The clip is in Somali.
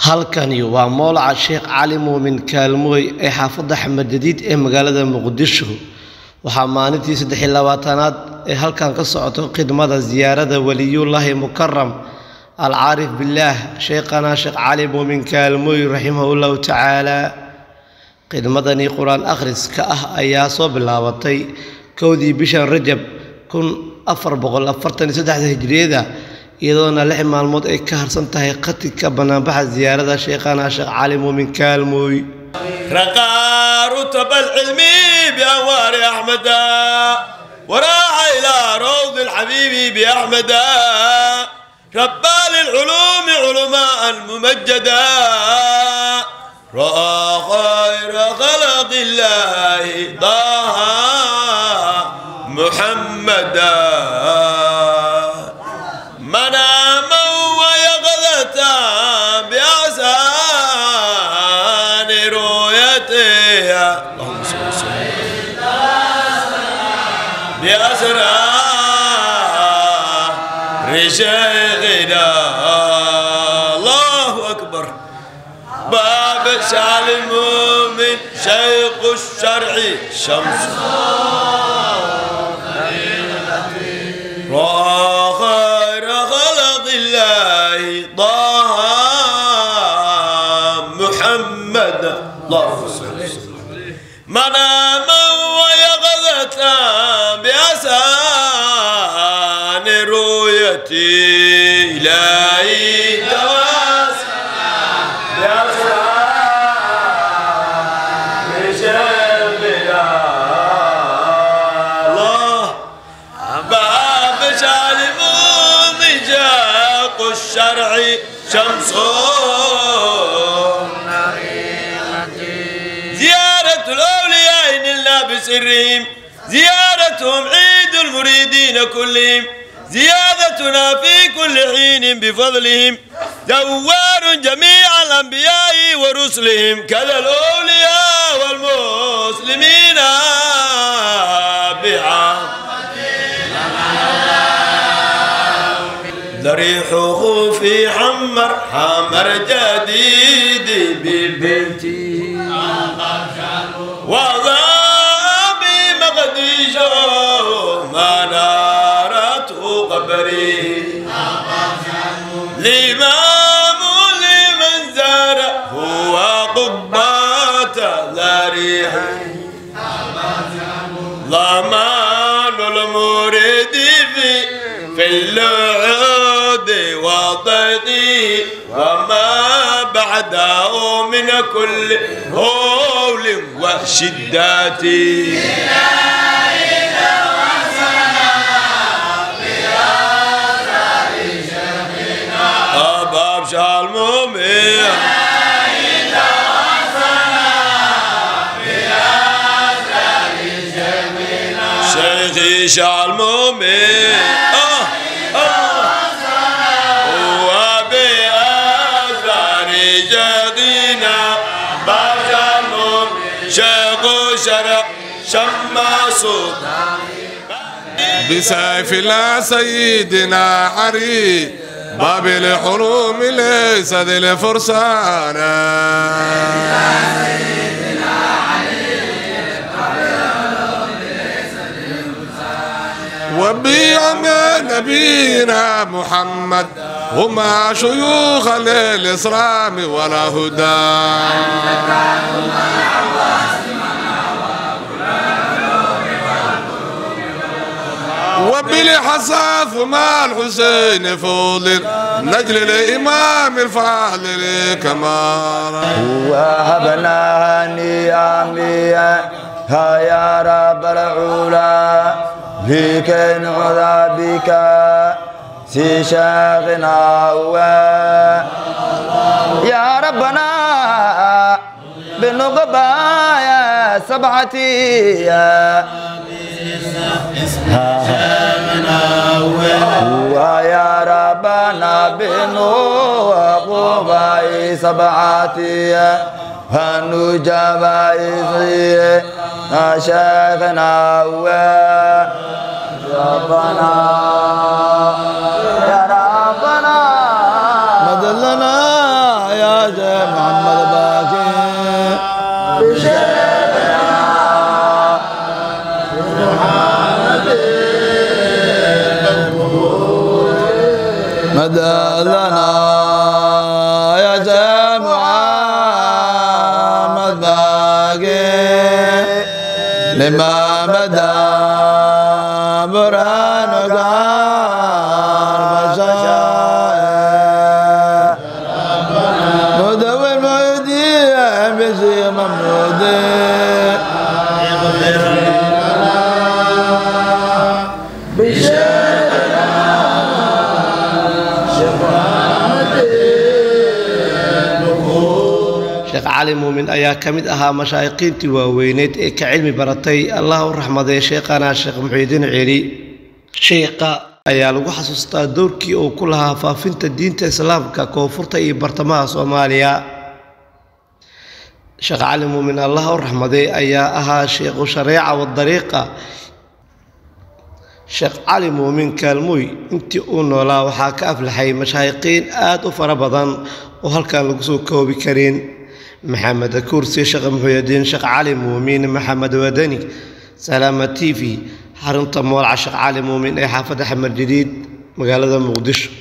halkani waa moolaca sheekh cali muumin kaalmooy ee xaafadda xamed jadiid ee magaalada muqdisho waxaa maalintii saddex iyo labaatanaad ee halkan ka socoto khidmada siyaarada weliyullaahi mukaram alcaarif billaah sheekhana sheekh cali muumin kaalmooy raximahullahu tacaala khidmadani qur-aan akhriska ah ayaa soo bilaabatay kowdii bishan rajab kun afar boqol afartan iyo saddexda hijriyada iyadoona lix maalmood ay ka harsan tahay khatigka banaanbaxa siyaarada sheekhana sheekh cali muumin kaalmooy رقى رتب العلم بأنوار أحمد وراح إلى روض الحبيب بأحمد ربى للعلوم علماء ممجدا رأى خير خلق الله طه محمدا مناما ويقظة بأحسان رؤيته اللهم صل وسلم بأسرار شيخنا الله أكبر باب شعل المؤمن شيخ الشرع شمس رأى خير خلق الله طه محمد اللهم صل وسلم مناما ويقظة بأسان رؤيتي إلهي تواسل بأسان شيخنا الله باب شالم مجاق الشرع شمس زيارة الأولياء نلنا بسرهم زيارتهم عيد المريدين كلهم زيادتنا في كل حين بفضلهم دوار جميع الأنبياء ورسلهم كذا الأولياء والمسلمين بعام ضريحه في حمر حمر جديد ببيتي وضاء بمقديشه منارته قبري الإمام لمن زار هو قبات ضريح ضمان المريد في في اللعود وضيقي وما بعده من كل هول وشدات أباب شالمومي شيخي شالمومي آه آه وبأثار جدينا بشر شيخ شرع شماس بسيف الله سيدنا حري باب الحروم ليس ذي الفرسان وبيعم نبينا محمد هما شيوخ للإسلام ولا هدى وبالحصاف مع الحسين فوضل نجل الإمام الفاضل كمال وهبنا نياميا ها يا رب العلا فيك نعوذ بك في شيخنا يا ربنا بنقبايا سبعتي ويا ربنا بنقبايا سبعتي فنجبايا شيخنا ربنا يا ربنا مدلنا يا شيخ محمد باقي مدى لنا يا شيخ محمد باقي لما بدا برهانك المشايخ مدون مهدي بشي ممدودي sheekh cali muumin ayaa ka mid ahaa mashaayiqiintii waaweyneed ee ka cilmi baratay allah u raxmaday sheekhana sheekh muxiidiin celi sheekha ayaa lagu xasuustaa doorkii uu ku lahaa faafinta diinta islaamka koonfurta iyo bartamaha soomaaliya sheekh cali muumin allah u raxmaday ayaa ahaa sheekhu shareeca wadariiqa sheekh cali muumin kaalmooy intii uu noolaa waxaa ka aflaxay mashaayiqiin aad u fara badan oo halkan lagu soo koobi karin maxamed kursi sheekh muxuudiin sheekh cali muumin maxamed wadani salaama t v xarunta moolca sheekh cali muumin ee xaafadda xamar jadiid magaalada muqdisho